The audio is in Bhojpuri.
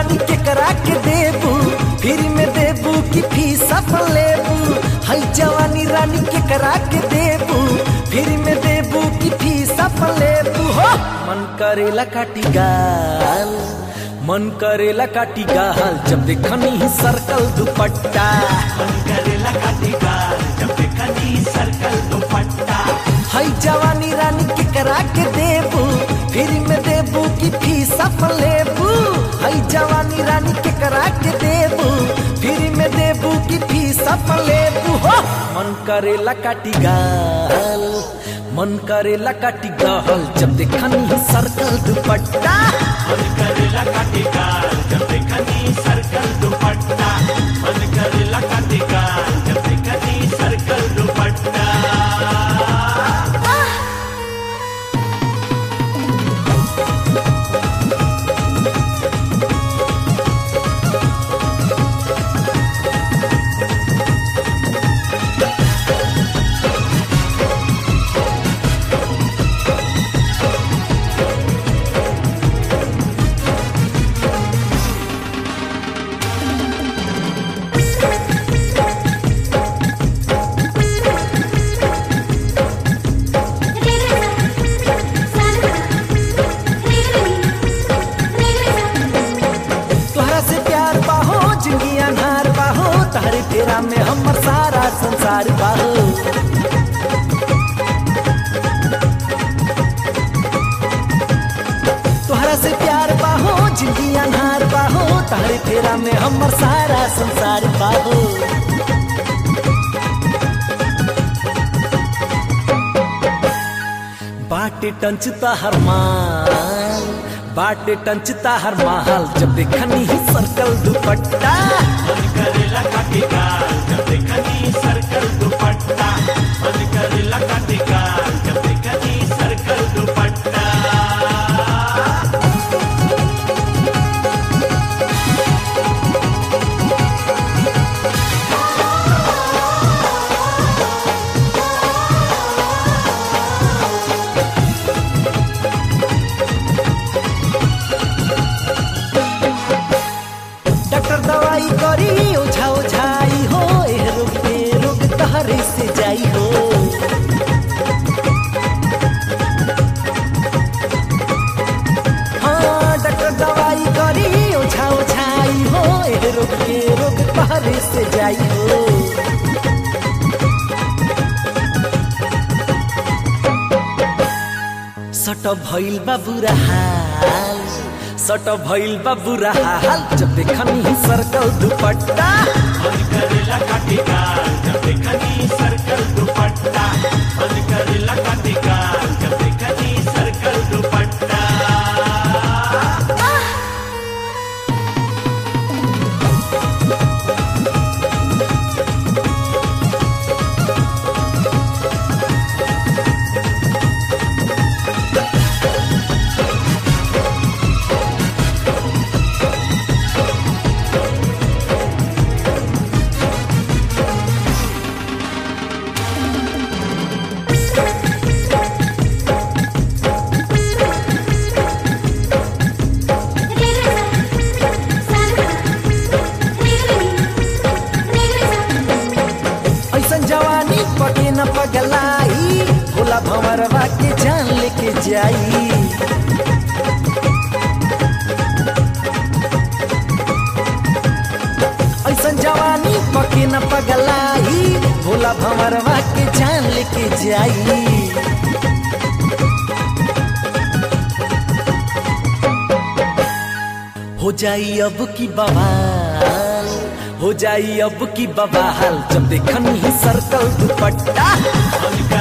रानी के करा के देबू फिर में देबू कि फीस अपन लेबू हई जवानी रानी के करा के देबू फिर में देबू कि फीस अपन लेबू हो मन करेला काटी गाल मन करेला काटी गाल जब देखनी ही सर्कल दुपट्टा मन करेला काटेगा जब देखनी सर्कल दुपट्टा हई जवानी रानी के करा के देबू फिर में देबू कि फीस अपन लेबू हई जवानी रानी के करा के देबू फिर में देबू कि फीस अपन लेबू हो मन करेला काटी गाल मन करेला काटी गाल जब देखनी ही सर्कल दुपट्टा मन करेला काटेगा जब देखनी सर्कल दुपट्टा मन करेला काटेगा जब देखनी सर्कल दुपट्टा तोहरा से प्यार बाहो जिंदगी अनहार बाहो तारे फेरा में हमर सारा संसार बाहो तोहरा से प्यार बाहो जिंदगी अनहार बाहो तारे फेरा में हमर सारा संसार बाहो बाटे टंचता हर माल बाटे टंचता हर माल जब देखनी ही सर्कल दुपट्टा मन करेला काटेगा जब देखनी सर्कल दुपट्टा मन करेला काटेगा जब देखनी सर्कल दुपट्टा डॉक्टर दवाई करी ओझा ओझाई हो एह रोग पे रोग तहरे से जाई हो हाँ डॉक्टर दवाई करी ओझा ओझाई हो एह रोग पे रोग तहरे से जाई हो सट भइल बा बुरा हाल सट भइल बा बुरा हाल जब देखनी ही सर्कल दुपट्टा मन करेला काटेगा जब देखनी सर्कल दुपट्टा मन करेला काटेगा जब देखनी सर्कल दुपट्टा ऐसन जवानी पटे न पगलाई भोला भंवरवा के जान लेके जाई ऐसन जवानी पके न पगलाई भोला भंवरवा के जान लेके जाई हो जाई अब की बवाल हो जाई अब की बवाल जब देखनी ही सर्कल दुपट्टा मन